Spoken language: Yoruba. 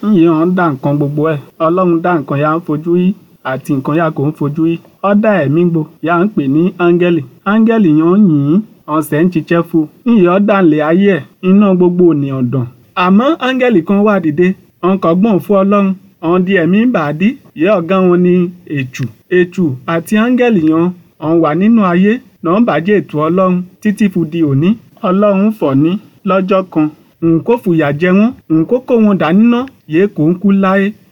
ńyìí hàn dá nǹkan gbogbo ẹ̀ ọlọ́run dá nǹkan yà ń fojú yí àti nǹkan yà kò ń fojú yí ó dá ẹ̀mí gbo yà ń pè ní áńgẹ́lì áńgẹ́lì yẹn ń yìn ọ̀sẹ̀ ń ṣiṣẹ́ fún un ńyìí ó dá ńlẹ̀ ayé ẹ̀ iná gbogbo ènìyàn dàn àmọ́ áńgẹ́lì kan wà dìde ọ̀n kọ́ gbọ́n fún ọlọ́run ọ̀n di ẹ̀mí bàdí yẹ ọ̀gá wọn ní ètù ètù àti áńgẹ́lì yẹn ọ̀n wà nínú ayé náà bàjẹ́ ètò ọlọ́run títí fu di òní ọlọ́run fọ̀ ní lọ́jọ́ kan nkó fìyà jẹ wọ́n nkó kó wọn dání ná yẹ kó ń kú láyé